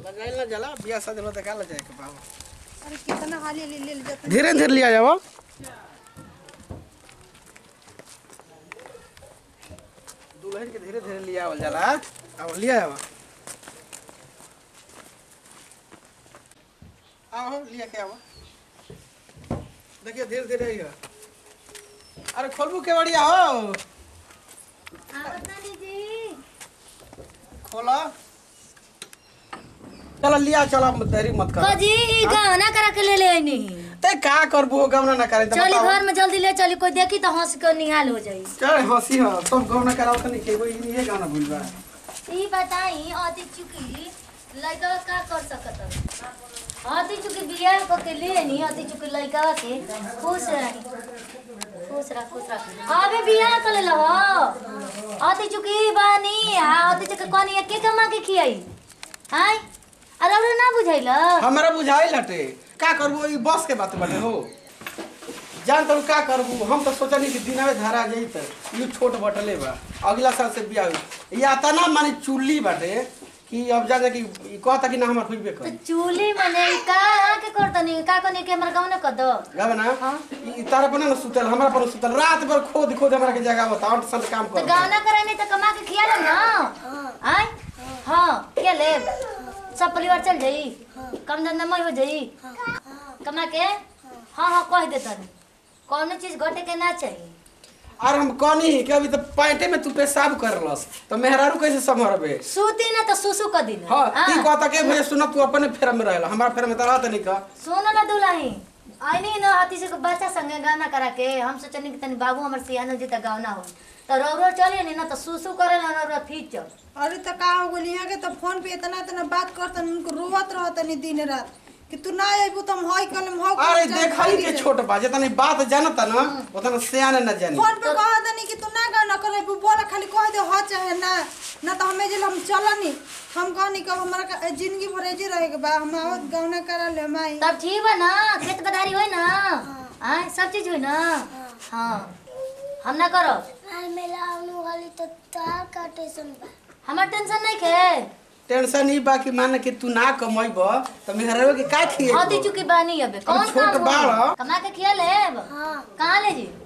लगाइल ना जला बिया शादी में देखा ले जाए के बाबू अरे कितना हाली ले ले जाता धीरे धीरे लिया जाओ दुल्हन के धीरे धीरे लिया आवल जाला अब लिया जाओ आओ लिया के आओ देखिए धीरे धीरे आइए अरे खोलबू के बढ़िया हो खोला चलो लिया चलो देरी मत कर कजी ई गहना करा के ले ले आइनी ते का करबू गमना ना करे तो चली बताओ। घर में जल्दी ले चली कोई देखी तो हंस के निहाल हो जाई चल हंसी हो सब गमना कराओ तो नहीं खेबो ये गाना भूल बा ई बताई अति चुकी लड़का का कर सकत अति चुकी बियाह को के ले नी अति चुकी लड़का के खुश रही खुश रह खुश रह अबे बियाह कर ले हो अति चुकी बानी आ अति चुकी कोनी के कमा के खियाई हाय अरे अरे ना बुझाइला हमरा बुझाई लटे का करबू ई बस के बात बाटे हो जान तू का करबू हम तो सोचनी कि दिनवे धारा जाई त यू छोट बटले बा अगला साल से बियाह होई या तना माने चुल्ली बाटे कि अब जा जा कि ई कहता कि ना हमर होइबे तो कर चूल्ही मने का के करतनी का कोनी के हमर गाँव न कर दो गबना हाँ। ई तारा पर ना सुतल हमरा पर सुतल रात भर खोद खोद हमरा के जगह बता और सब काम तो कर गाना कराने तो कमा के खिया ले ना आय हाँ क्या ले सब परिवार चल जाई कम धंधा में हो जाई कमा के हाँ हाँ कह दे तनी कौनो चीज घटे के ना चाहिए और हम कहनी कि अभी तो पैंटे में तू पेशाब करलस तो मेहरारू कैसे संभरबे सूती ना तो सुसु कर दिन हाँ ती कहता के भैया सुन तू अपने फेरा में रहला हमारा फेरा में तो रहत नहीं का सुनो ना दुलाही आईनी ना हाथी से बच्चा संगे गाना करा के हम सोचनी कि तनी बाबू हमर सियानो जी तक गाना हो तो रो रो चलिए नी ना तो सुसु करे ना रो फीचर अरे तो का हो गई यहाँ के तो फोन पे इतना इतना बात करतन उनको रोवत रहतनी दिन रात कि तू ना अबू तो हम हई कल हम हई अरे देखई के छोट बा जितनी बात जानता ना उतना सियाने न जानी फोन पे कह दनी कि तू ना गाना करे बू बोला खाली कह दे हो चाहे ना ना तो हमें जे हम चलनी हम कहनी कि हमरा का जिंदगी भर एजे रहे के बा हम आवत गौना करा ले माई तब ठीक बा ना खेत बधारी होई ना हाँ सब चीज होई ना हाँ हम ना करो आज मेला आने वाली तो तार का टेंशन बा हमार टेंशन नहीं खे टेंशन ही बा कि मान के तू ना कमैब तो मेहरारू के का खिए होती चुकी बानी अबे कौन छोट काम बाड़ हो ह। कमा के खिया ले हाँ कहाँ ले जी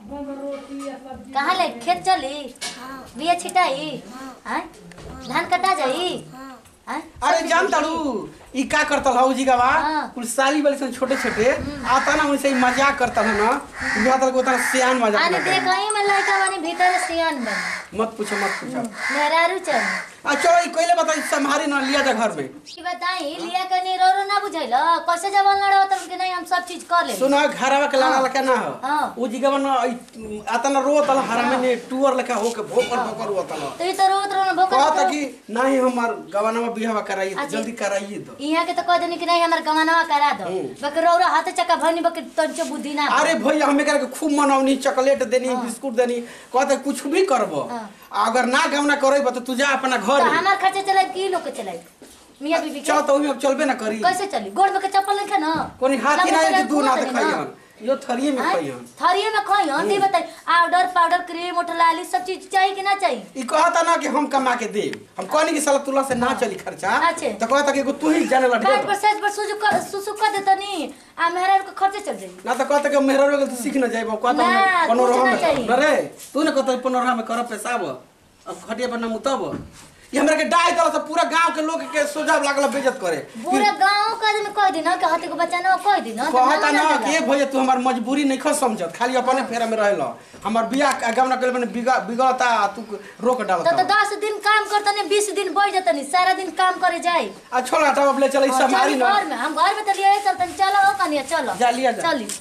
कहाँ ले खेत चली हाँ बिया छिटाई हाँ धान कटा जाई हाँ हाँ अरे जान ताड़ू ई का करतल हौ जी गवा हाँ। कुल साली वाली सन छोटे छोटे आता ना उनसे ई मजाक करतल है ना बिहार तक उतना सियान मजाक आने ना देख करे। ही में लड़का वानी भीतर सियान बन मत पूछो मत पूछो मेहरारू चल आ चलो ई कोइले बता संभारी ना लिया जा घर में की बताई लिया कनी रो रो ना बुझाइल कैसे जवान लड़ा होता कि नहीं हम सब चीज कर ले सुनो घरवा के लाला लका ना हो हाँ। उ जी गवा ना ई आता ना रोत ला हरामे ने टूअर लका होके भोकर भोकर होता ना तो ये तो रोत रो भोकर कहता कि नहीं हमार गवाना बिहावा कराइए अच्छा। जल्दी कराइए दो यहाँ के तो कह देनी कि नहीं हमारे गवानवा करा दो हम्म। बकर रौरा हाथ चक्का भरनी बकर तंचो बुद्धि ना अरे भैया हमें करके खूब मनौनी चॉकलेट देनी बिस्कुट देनी कहते कुछ भी करबो हाँ। अगर ना गवना करेब तो तू जा अपना तो घर हमार खर्चे चलाए की लोग के चलाए मियाँ बीबी के चल तो ओहिमे अब चलबे ना करी कैसे चली गोड़ में के चप्पल नहीं ना कोनी हाथी ना लंबे कि दू ना चले घुमा देनी देखइहन यो थरिए में आय, खइहन थरिये में खइहन ती बताई पाउडर पाउडर क्रीम उठलाली सब चीज चाहिए कि ना चाहिए ई कहता ना कि हम कमा के दे हम कहनी कि साला तुला से ना चली खर्चा अच्छे। तो कहता कि एगो तू ही जाने ला बैठ पर ढेर सेज पर सुसु कर सुसु कर देतनी आ मेहरा के खर्चे चल जाई ना तो कहता कि मेहरा रोग तू सीख ना जाइबो कहता ना, पनोरहा कुछ ना में चाहिए। ना रे तू ने कहता पनोरहा में करब पेशाब अब खटिया पर ना मुतब ये हमरा के डाय तरह से पूरा गांव के लोग के सोजा लागल बेइज्जत करे पूरा गांव का आदमी कह दी ना कि हाथी को बच्चा ना कह दी ना तो कहता ना ना ना कि भैया तू हमार मजबूरी नहीं खो समझत खाली अपने फेरा में रहल हमार बियाह गवना के मैंने बिगड़ता तू रोक तो डालता तो दस दिन काम करतनी बीस दिन बैठ जतनी सारा दिन काम करे जाई आ छोड़ हटा अब ले चल हाँ, संभारी चली ना घर में हम घर में तो लिए चलतनी चलो हो कनिया चलो जा लिया जा चली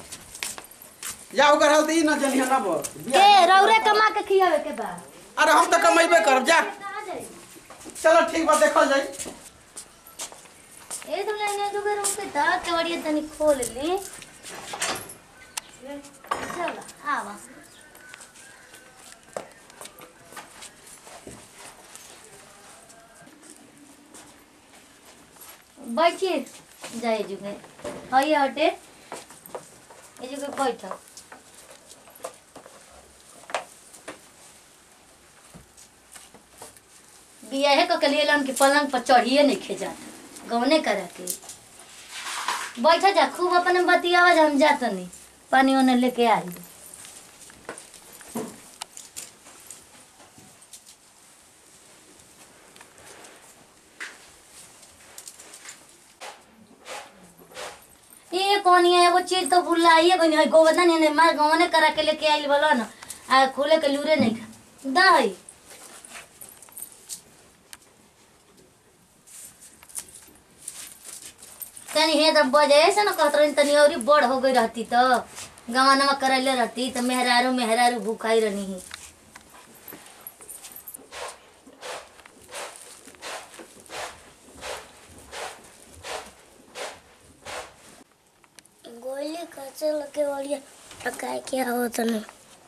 जा ओकर हाल ई ना चलिए ना बो के रौरे कमा के खियावे के बा अरे हम तो कमेबे करब जा कहाँ जाई? चलो ठीक बा देखल जाई ए तुम लेने जो घर पे था केवड़िया तनी खोल ली चलो आवा बैठिए जाए जुगे हई हटे ए जुगे बैठ बियाहे क के लिए लन के पलंग पर चढ़िए नहीं खेजा गौने करा के बैठा जा खूब अपने बतियावा जा हम जातनी पानी ओने लेके आई ये कौन है एगो चीज तो भुलाइए कोनी है गोवर्धन ने मार गौने करा के लेके आइल बोलो ना आ खोले के लूरे नहीं खा दा है तनी हे तब बजे ऐसे ना कहत रही तनी औरी बड़ हो गई रहती तो गवानमा करैले रहती तो मेहरारू मेहरारू भूखाई रहनी ही गोली कैसे लगे वाली पकाए क्या होता नहीं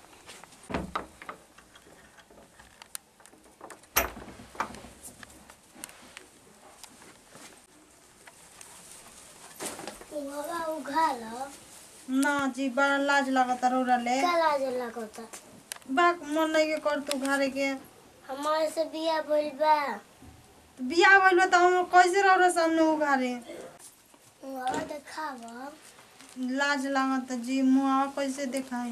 बाबा उघाल ना जी बड़ा लाज लगता रौरा ले का लाज लगता बाक मन नहीं के कर तू घरे के हमारे से बिया बोल बा बियाह भइल बा त हम कैसे रौरा सामने उघारे बाबा देखावा लाज लागत जी मुआ कैसे देखाई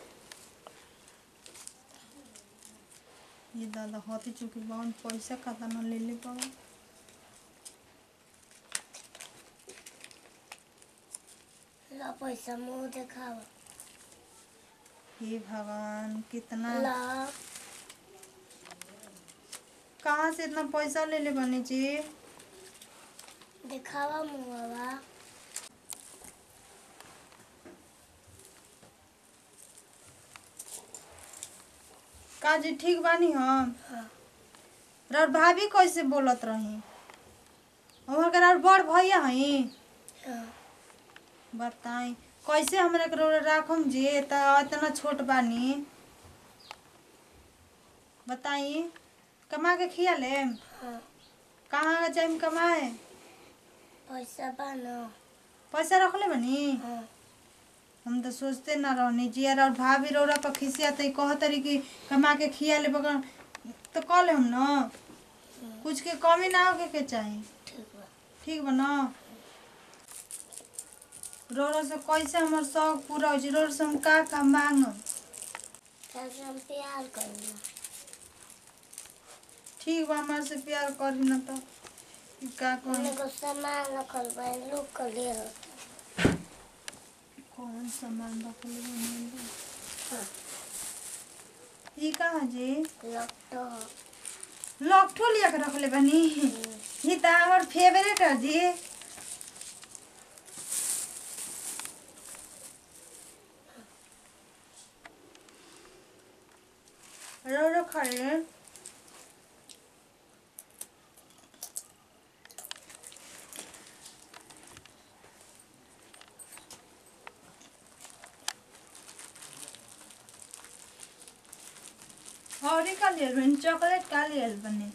ये दादा होती चुकी बहुत पैसा खाता न ले ले पावा ला पैसा मुंह देखावा हे भगवान कितना ला कहाँ से इतना पैसा ले ले बनी जी देखावा मुंहवा का जी ठीक बानी हम हाँ। और भाभी कैसे बोलत रही वहाँ के और बड़ भैया हई हाँ। बताई कैसे हमरा के रौरा राखम जी त इतना छोट बानी बताई कमा के खिया ले हाँ। कहाँ जाइम कमाए पैसा बा न पैसा रखले बनी हाँ। हम तो सोचते ना रहनी जी यार और भाभी रौरा पर खिसिया तो कह तरी कि कमा के खिया ले बगन तो कह ले हम न कुछ के कमी ना होके के चाही ठीक बा ठीक बा न रौरा से कैसे हमर शौक पूरा हो रौरा से हम का का मांगम कैसे हम प्यार करना ठीक बा हमारे से प्यार करी न तो ई का हमने करी को सामान रखल बा लोग कर ले कौन सामान रखले बनी ई कहाँ जी लगता लॉकठो लिया के रखले बनी ई त हमर फेवरेट है जी रो रो खड़े और का लियल बनी चॉकलेट का लियल बनी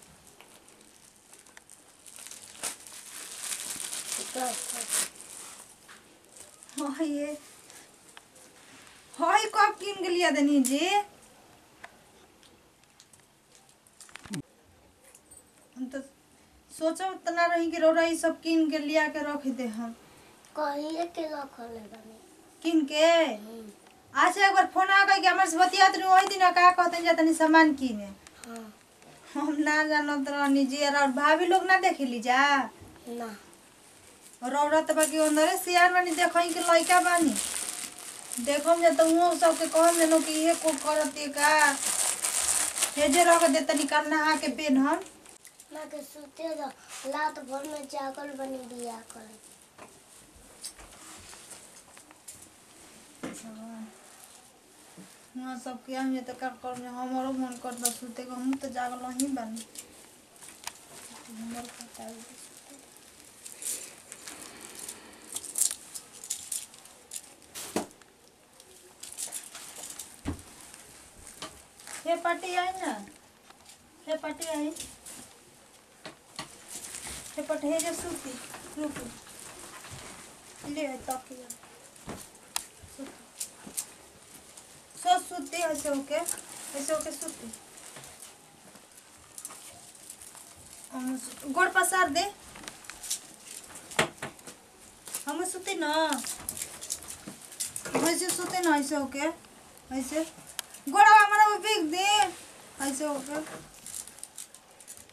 हाँ ये हाय कब किन के लिया दनी जी हम तो सोचो उतना रही कि रौरा ई सब किन के लिया के रख दे हम कहिए के रखल बनी किन के अच्छा एक बार फोन आ गई कि हमारे से बतियात रही वही दिन का कहते जा तनी सामान किने हाँ हम ना जानत रहनी जी और भाभी लोग ना देखली जा ना और औरत बाकी अंदरे सियार बानी देखई के लइका बानी देखम जा तो वो सबके कहम जनो कि ये को करती का हेजे रख दे तनी काल नहा के पेन हम ना के सुते दो रात भर में जागल बनी बिया कर हुआ सब के हम ये तो का कर हमारो मन करता सुते को हम तो जागल ही बानी हमर पता है हे पाटी आई ना हे पाटी आई हे पट हे जे सूती रुको ले तकिया सो सूती ऐसे होके ऐसे होके सूती हम गोड़ पसार दे सुती ना वैसे सुते ना ऐसे होके ऐसे गोड़ा हमारा वो बिक दे ऐसे होके